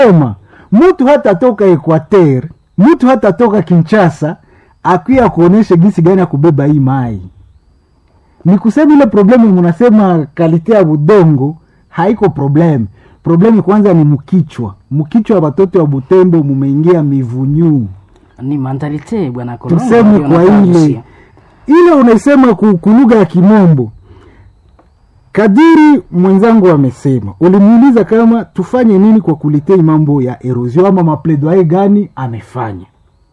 sema mtu hata toka Equateur, mtu hata toka Kinshasa akuya kuonesha gisi gani ya kubeba hii mai. Ni kusema ile problemu munasema kalite ya budongo haiko problemu. Problemu kwanza ni mkichwa, mkichwa wa watoto wa Butembo mumeingia mivunyu ni mentalite bwana Kolongo, tuseme ndio kwa nataka ile kusia. ile unaisema ku- ku lugha ya Kimombo. Kadiri mwenzangu amesema, ulimuuliza kama tufanye nini kwa kulitei mambo ya erosion ama mapledoye gani amefanya.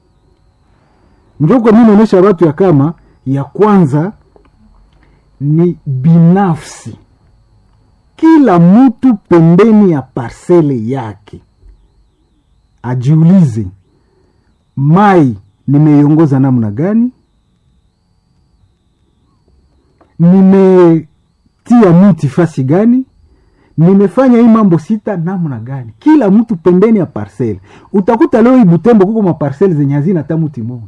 Njoko mi naonyesha watu ya kama ya kwanza ni binafsi, kila mtu pembeni ya parsele yake ajiulize mai nimeiongoza namna gani nimetia miti fasi gani nimefanya hii mambo sita namna gani kila mtu pembeni ya parcele utakuta leo hii butembo kuko maparcele zenye hazina hata mti moja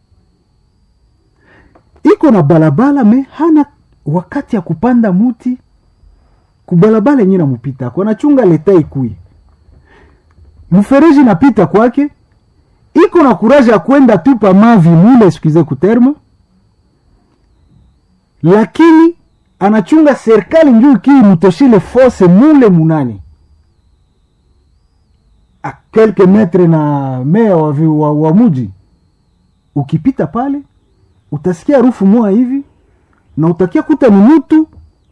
iko na balabala me hana wakati ya kupanda muti kubalabala yenye namupita ako anachunga leta ikui mfereji napita kwake iko na kuraja ya kwenda tupa mavi mule excuse kuterma lakini anachunga serikali njuu kii mtoshile fose mule munani a kelke metre na mea wa, vi- wa, wa muji ukipita pale utasikia harufu moa hivi na utakia kuta ni mtu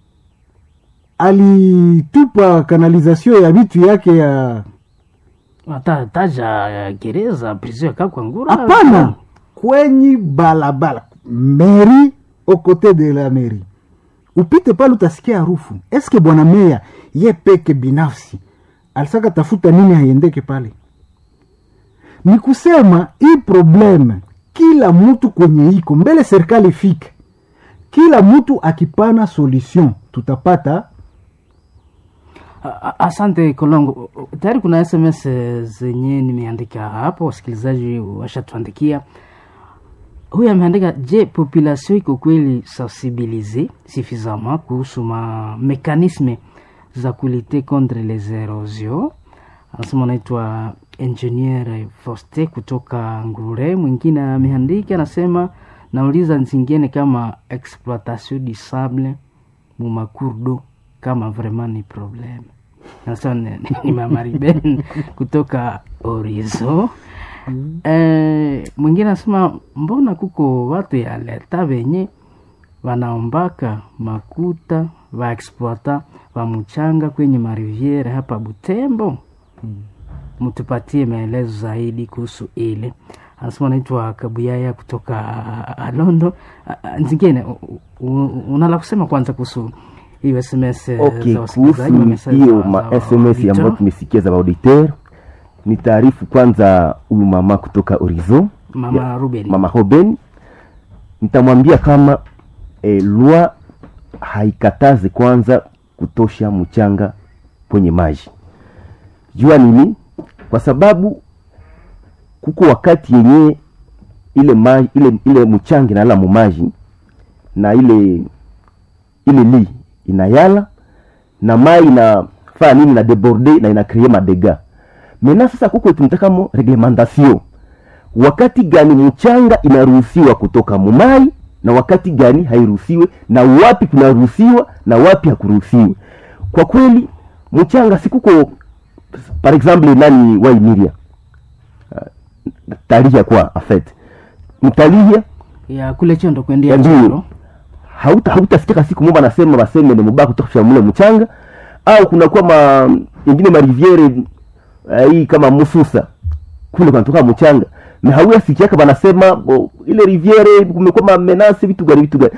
alitupa kanalizasio ya vitu yake ya Ata- taja eh, gereza prison ya Kakwangura hapana kwenye balabala meri okote de la meri upite pale utasikia harufu eske bwana meya ye peke binafsi alisaka tafuta nini haiendeke pale ni kusema hii probleme kila mtu kwenye iko mbele serikali ifike kila mtu akipana solution tutapata A- a- Asante Kolongo, tayari kuna SMS zenye nimeandika hapo, wasikilizaji washatuandikia. Huyu ameandika, je, population iko kweli sensibilise suffisamment kuhusu ma mekanisme za kulite contre les erosions? Anasema anaitwa Engineer Foste kutoka Ngure. Mwingine ameandika anasema, nauliza zingine kama exploitation du sable mu makurdo kama vraiment ni problem. Anasema ni, ni mama Ruben kutoka Orizo. Eh, mwingine anasema mbona kuko watu ya leta venye wanaombaka makuta vaexploita va mchanga kwenye mariviere hapa Butembo mtupatie maelezo zaidi kuhusu ile. Anasema anaitwa Kabuyaya kutoka Alondo. Ah, ah, Zingine u- u- unala kusema kwanza kuhusu hiyo SMS eh, okay za wasikilizaji wa kuhusu message hiyo za- ma za sms auditeur. ambayo tumesikia za auditeur ni taarifu kwanza huyu mama kutoka orizo Mama Ruben. mama Hoben nitamwambia kama e, lwa haikatazi kwanza kutosha mchanga kwenye maji jua nini kwa sababu kuko wakati yenye ile maji ile, ile mchanga inalala mumaji na ile ile li inayala na mai inafaa nini na deborde na inakrie madega mena sasa kuko tunatakamo reglementation wakati gani mchanga inaruhusiwa kutoka mumai na wakati gani hairuhusiwe na wapi kunaruhusiwa na wapi hakuruhusiwe kwa kweli mchanga sikuko par exemple nani waimiria uh, talia kwa afet mtalia ya kule chondo kuendea Ndio. chondo hauta hautasikika siku moja nasema baseme ni mubaya kutosha mule mchanga au kunakuwa ma ingine mariviere uh, hii kama mususa kule kunatoka mchanga na hauya sikiaka banasema oh, ile riviere kumekuwa mamenase vitu gani vitu gani